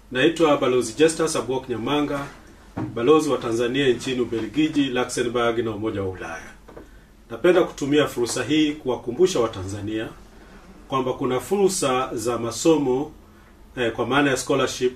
Naitwa Balozi Justus Abwok Nyamanga, balozi wa Tanzania nchini Ubelgiji, Luxembourg na Umoja wa Ulaya. Napenda kutumia fursa hii kuwakumbusha Watanzania kwamba kuna fursa za masomo eh, kwa maana ya scholarship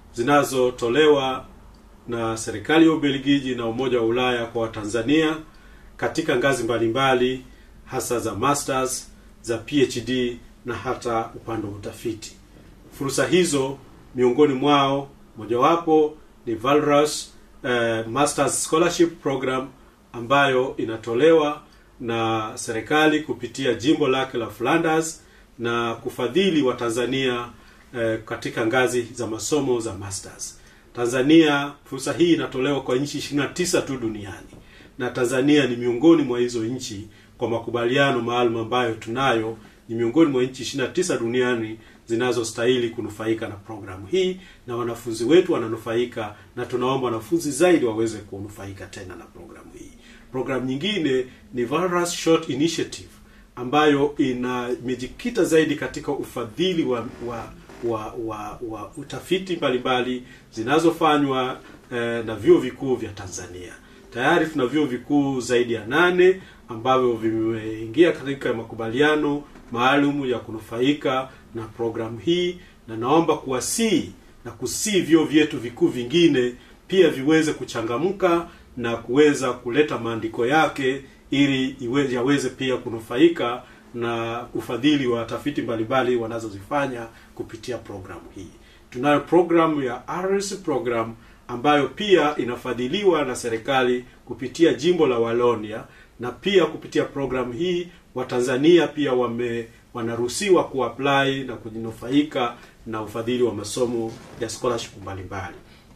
zinazotolewa na serikali ya Ubelgiji na Umoja wa Ulaya kwa Watanzania katika ngazi mbalimbali hasa za masters, za PhD na hata upande wa utafiti. Fursa hizo miongoni mwao mojawapo ni Valras eh, Masters Scholarship Program ambayo inatolewa na serikali kupitia jimbo lake la Flanders na kufadhili wa Tanzania eh, katika ngazi za masomo za masters. Tanzania, fursa hii inatolewa kwa nchi 29 tu duniani na Tanzania ni miongoni mwa hizo nchi kwa makubaliano maalum ambayo tunayo, ni miongoni mwa nchi 29 duniani zinazostahili kunufaika na programu hii, na wanafunzi wetu wananufaika, na tunaomba wanafunzi zaidi waweze kunufaika tena na programu hii. Programu nyingine ni Valras Short Initiative ambayo ina imejikita zaidi katika ufadhili wa wa wa, wa, wa utafiti mbalimbali zinazofanywa eh, na vyuo vikuu vya Tanzania. Tayari tuna vyuo vikuu zaidi ya nane ambavyo vimeingia katika makubaliano maalum ya kunufaika na programu hii, na naomba kuwasii na kusii vyuo vyetu vikuu vingine pia viweze kuchangamka na kuweza kuleta maandiko yake ili iwe, yaweze pia kunufaika na ufadhili wa tafiti mbalimbali wanazozifanya kupitia programu hii. Tunayo programu ya RS program ambayo pia inafadhiliwa na serikali kupitia jimbo la Walonia, na pia kupitia programu hii Watanzania pia wame wanaruhusiwa kuapply na kujinufaika na ufadhili wa masomo ya scholarship mbalimbali.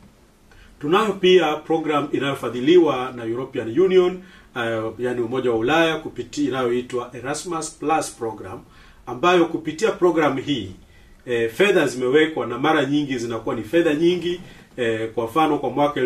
Tunayo pia program inayofadhiliwa na European Union uh, yani Umoja wa Ulaya kupitia inayoitwa Erasmus Plus program ambayo kupitia programu hii eh, fedha zimewekwa na mara nyingi zinakuwa ni fedha nyingi eh, kwa mfano kwa mwaka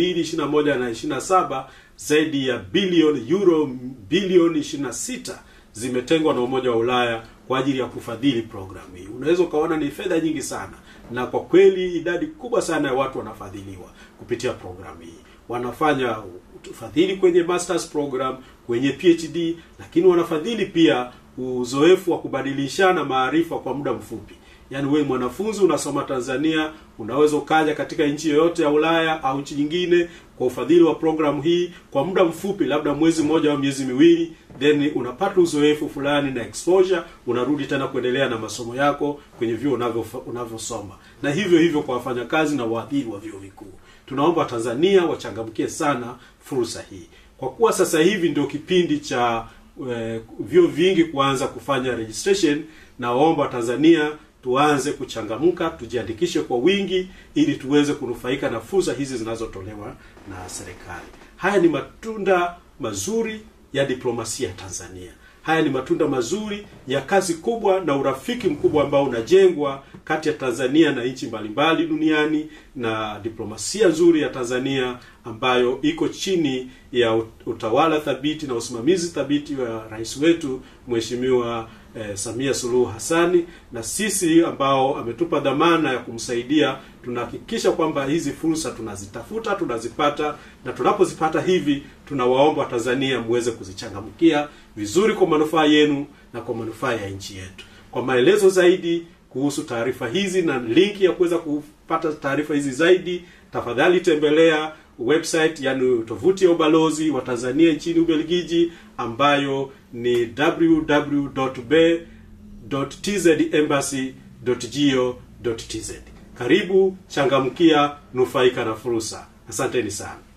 2021 na 27 zaidi ya bilioni euro bilioni 26 zimetengwa na Umoja wa Ulaya kwa ajili ya kufadhili programu hii. Unaweza ukaona ni fedha nyingi sana, na kwa kweli idadi kubwa sana ya watu wanafadhiliwa kupitia programu hii. Wanafanya ufadhili kwenye masters program, kwenye PhD, lakini wanafadhili pia uzoefu wa kubadilishana maarifa kwa muda mfupi. Yaani wewe mwanafunzi unasoma Tanzania, unaweza ukaja katika nchi yoyote ya Ulaya au nchi nyingine kwa ufadhili wa programu hii kwa muda mfupi, labda mwezi mmoja au miezi miwili, then unapata uzoefu fulani na exposure, unarudi tena kuendelea na masomo yako kwenye vyuo unavyo unavyosoma, na hivyo hivyo kwa wafanyakazi na waadhiri wa vyuo vikuu. Tunaomba Tanzania wachangamkie sana fursa hii, kwa kuwa sasa hivi ndio kipindi cha eh, vyuo vingi kuanza kufanya registration, na waomba Tanzania tuanze kuchangamka, tujiandikishe kwa wingi ili tuweze kunufaika na fursa hizi zinazotolewa na serikali. Haya ni matunda mazuri ya diplomasia ya Tanzania. Haya ni matunda mazuri ya kazi kubwa na urafiki mkubwa ambao unajengwa kati ya Tanzania na nchi mbalimbali duniani na diplomasia nzuri ya Tanzania ambayo iko chini ya utawala thabiti na usimamizi thabiti wa rais wetu Mheshimiwa eh, Samia Suluhu Hassani, na sisi ambao ametupa dhamana ya kumsaidia, tunahakikisha kwamba hizi fursa tunazitafuta, tunazipata, na tunapozipata hivi, tunawaomba Tanzania muweze kuzichangamkia vizuri kwa manufaa yenu na kwa manufaa ya nchi yetu. Kwa maelezo zaidi kuhusu taarifa hizi na linki ya kuweza kupata taarifa hizi zaidi, tafadhali tembelea website yani tovuti ya ubalozi wa Tanzania nchini Ubelgiji ambayo ni www.tzembassy.go.tz. Karibu, changamkia, nufaika na fursa. Asanteni sana.